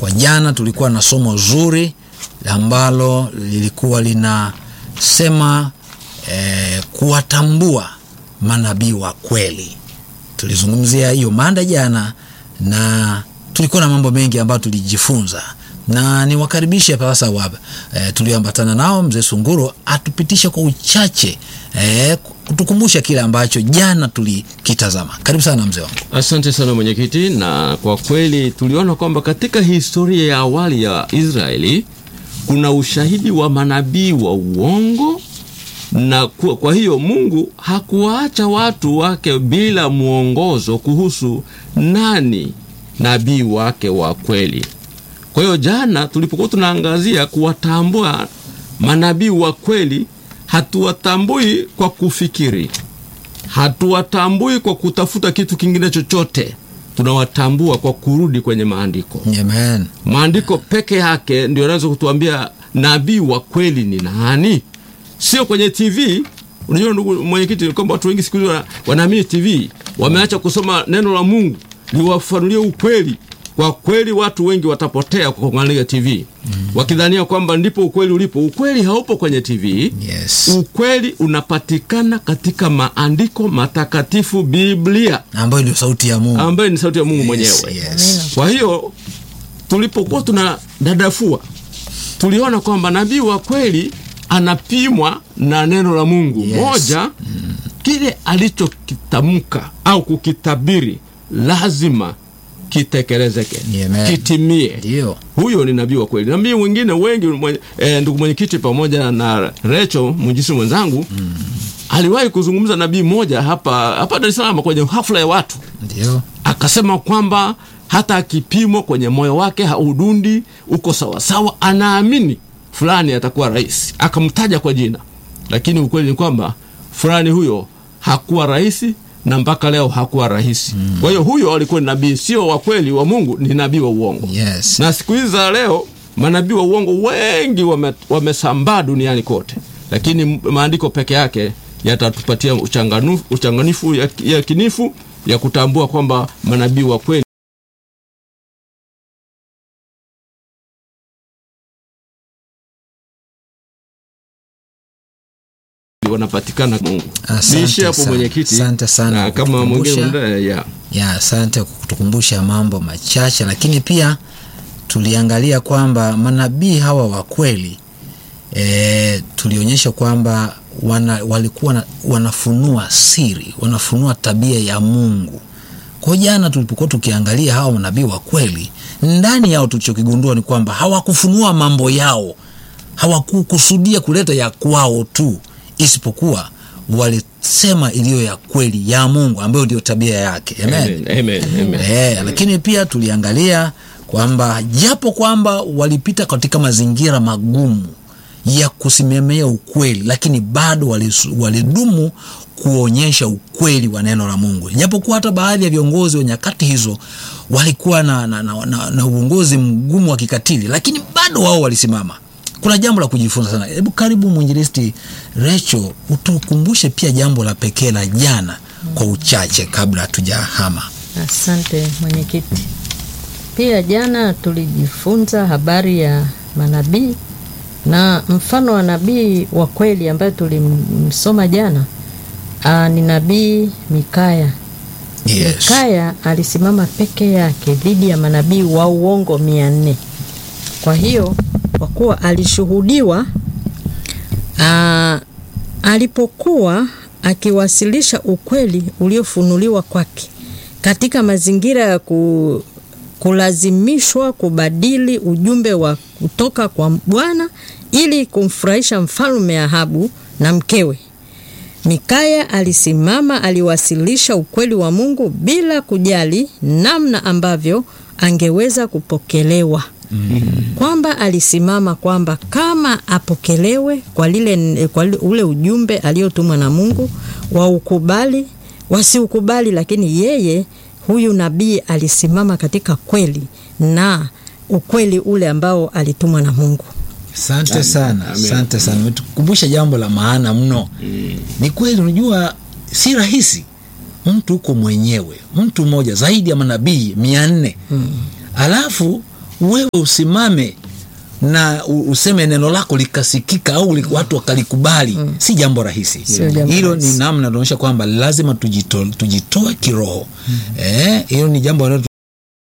kwa jana tulikuwa na somo zuri ambalo lilikuwa linasema eh, kuwatambua manabii wa kweli tulizungumzia hiyo mada jana na tulikuwa na mambo mengi ambayo tulijifunza na niwakaribishe sasa wa e, tulioambatana nao mzee Sunguro atupitishe kwa uchache e, kutukumbusha kile ambacho jana tulikitazama. Karibu sana mzee wangu. Asante sana mwenyekiti, na kwa kweli tuliona kwamba katika historia ya awali ya Israeli kuna ushahidi wa manabii wa uongo na kwa, kwa hiyo Mungu hakuwaacha watu wake bila mwongozo kuhusu nani nabii wake wa kweli. Kwa hiyo jana tulipokuwa tunaangazia kuwatambua manabii wa kweli, hatuwatambui kwa kufikiri, hatuwatambui kwa kutafuta kitu kingine chochote, tunawatambua kwa kurudi kwenye maandiko. Amen. Maandiko peke yake ndio yanaweza kutuambia nabii wa kweli ni nani, sio kwenye TV. Unajua ndugu mwenyekiti, kwamba watu wengi siku hizi wanaamini TV, wameacha kusoma neno la Mungu liwafanulie ukweli. Kwa kweli watu wengi watapotea kwa kuangalia TV mm. wakidhania kwamba ndipo ukweli ulipo. Ukweli haupo kwenye TV. Yes. Ukweli unapatikana katika maandiko matakatifu, Biblia ambayo ndio sauti ya Mungu, ambayo ni sauti ya Mungu yes, mwenyewe. yes. Kwa hiyo tulipokuwa tuna dadafua, tuliona kwamba nabii wa kweli anapimwa na neno la Mungu Yes. moja, mm. kile alichokitamka au kukitabiri lazima kitekelezeke, Amen. kitimie. Ndio. Huyo ni nabii wa kweli. Nabii wengine wengi mwenye, e, ndugu mwenyekiti pamoja na Recho mwinjisi mwenzangu mm. aliwahi kuzungumza nabii mmoja hapa hapa Dar es Salaam kwenye hafla ya watu Ndio. akasema kwamba hata akipimwa kwenye moyo wake haudundi uko sawasawa, anaamini fulani atakuwa rais, akamtaja kwa jina, lakini ukweli ni kwamba fulani huyo hakuwa rais na mpaka leo hakuwa rahisi. Mm. Kwa hiyo huyo alikuwa ni nabii sio wa kweli wa Mungu, ni nabii wa uongo. Yes. Na siku hizi za leo manabii wa uongo wengi wame- wamesambaa duniani kote, lakini maandiko peke yake yatatupatia uchanganu- uchanganifu ya, ya kinifu ya kutambua kwamba manabii wa kweli wanapatikana Mungu. Asante Niishie hapo sana. mwenyekiti, Asante sana na kwa kama kutukumbusha. mwingine mwendelee, ya ya asante kwa kutukumbusha mambo machache, lakini pia tuliangalia kwamba manabii hawa wa kweli e, tulionyesha kwamba wana, walikuwa na, wanafunua siri, wanafunua tabia ya Mungu. Kwa jana tulipokuwa tukiangalia hawa manabii wa kweli, ndani yao tulichokigundua ni kwamba hawakufunua mambo yao, hawakukusudia kuleta ya kwao tu, isipokuwa walisema iliyo ya kweli ya Mungu ambayo ndio tabia yake. Amen. Amen, amen, amen. Eh, lakini pia tuliangalia kwamba japo kwamba walipita katika mazingira magumu ya kusimamia ukweli, lakini bado walis- walidumu kuonyesha ukweli wa neno la Mungu, japokuwa hata baadhi ya viongozi wa nyakati hizo walikuwa na, na, na, na, na uongozi mgumu wa kikatili, lakini bado wao walisimama. Kuna jambo la kujifunza sana. Hebu karibu mwinjilisti Recho, utukumbushe pia jambo la pekee la jana kwa uchache kabla hatujahama. Asante mwenyekiti. Pia jana tulijifunza habari ya manabii na mfano wa nabii wa kweli ambaye tulimsoma jana aa, ni nabii Mikaya. Yes. Mikaya alisimama peke yake dhidi ya manabii wa uongo mia nne. Kwa hiyo kwa kuwa alishuhudiwa aa, alipokuwa akiwasilisha ukweli uliofunuliwa kwake katika mazingira ya ku, kulazimishwa kubadili ujumbe wa kutoka kwa Bwana ili kumfurahisha mfalme Ahabu na mkewe. Mikaya alisimama, aliwasilisha ukweli wa Mungu bila kujali namna ambavyo angeweza kupokelewa. Kwamba alisimama kwamba kama apokelewe kwa lile kwa li- ule ujumbe aliotumwa na Mungu, waukubali wasiukubali, lakini yeye huyu nabii alisimama katika kweli na ukweli ule ambao alitumwa na Mungu. Asante sana, Amen. asante sana, umetukumbusha jambo la maana mno. Ni kweli, unajua si rahisi mtu uko mwenyewe, mtu mmoja zaidi ya manabii mia nne alafu wewe usimame na u- useme neno lako likasikika au li- watu wakalikubali si jambo rahisi Sio jambo hilo rahisi. ni namna tunaonyesha kwamba lazima tujito, tujitoe kiroho eh, hilo ni jambo ambalo